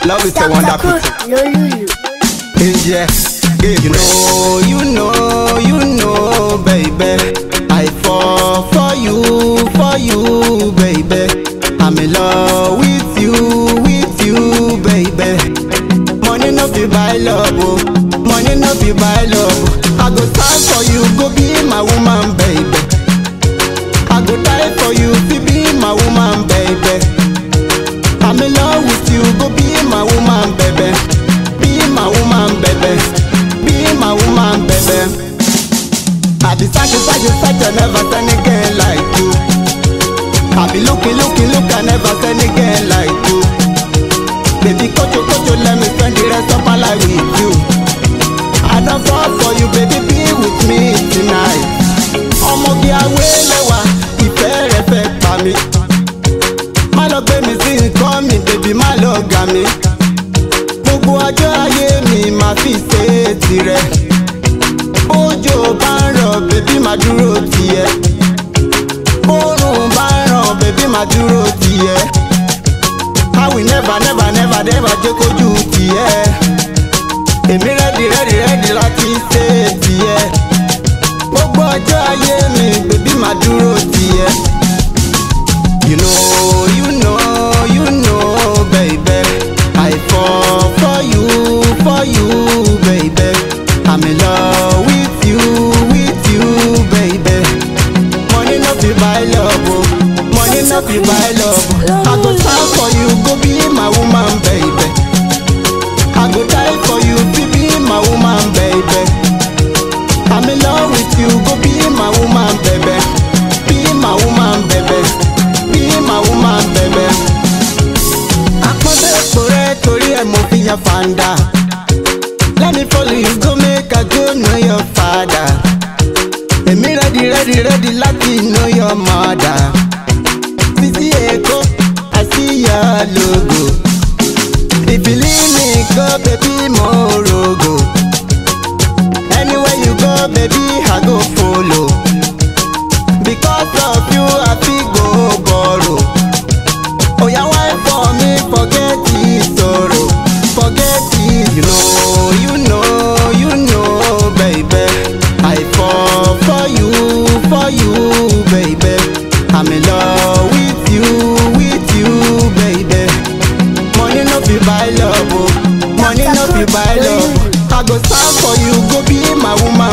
Love is a wonderful thing. Lolulu. Yeah, you know, you know, you know, baby. I fall for you, for you, baby. I'm in love with you, with you, baby. Money no be buy love, oh. Money no be buy love. I go stand for you, go be my woman, baby. I go die for you, to be my woman, baby. I'm in love with you, go be my woman, baby. Be my woman, baby. Be my woman, baby. I be searching, searching, searching, never seen again like you. I be looking, looking, look, I never seen again like you. Baby, kocho, kocho, let me spend the rest of my life with you. I don't fall for you, baby, be with me tonight. Ọmọge awéléwà, ìfẹ́ rẹ̀ fẹ́ pa mí. Má lọ gbé mi sí nǹkan mi, bèbí má lọ gà mí. Gbogbo ọjọ́ ayé mi máa fi ṣe é tirẹ̀. Bójò bá ń rọ̀, bèbí máa dúró tiẹ̀. Bórùn bá ń rọ̀, bèbí máa dúró tiẹ̀. I will never never never never jẹ́ kójú tiẹ̀. Èmi rẹ́dì rẹ́dì rẹ́dì láti ṣe é tiẹ̀. Gbogbo ọjọ́ ayé mi, bèbí máa dúró tiẹ̀. You know, you know, you know, baby. I fall for you, for you, baby. I'm in love with you, with you, baby. Money no fit buy love, oh. Money no fit buy love. I go stand for you, go be my woman, baby. I go die for you, to be my woman, baby. I'm in love with you, go be my woman, baby. Be my woman, baby. Be my woman, baby. Àpọ́nbẹ́ èpo rẹ̀ torí ẹ̀ mo fi yan fanda. Let me follow you go make I go know your father. Èmi ready ready ready láti know your mother. Sisi Èkó, I see your logo. If you leave me go baby mo rogo. Anywhere you go baby I go follow. Because of you I fit go borrow. Oya wine for me forget the sorrow. Forget it. You know, you know, you know, baby. I fall for you, for you, baby. I'm in love with you, with you, baby. Money no fit buy love, oh. Money no fit buy love. I go stand for you, go be my woman,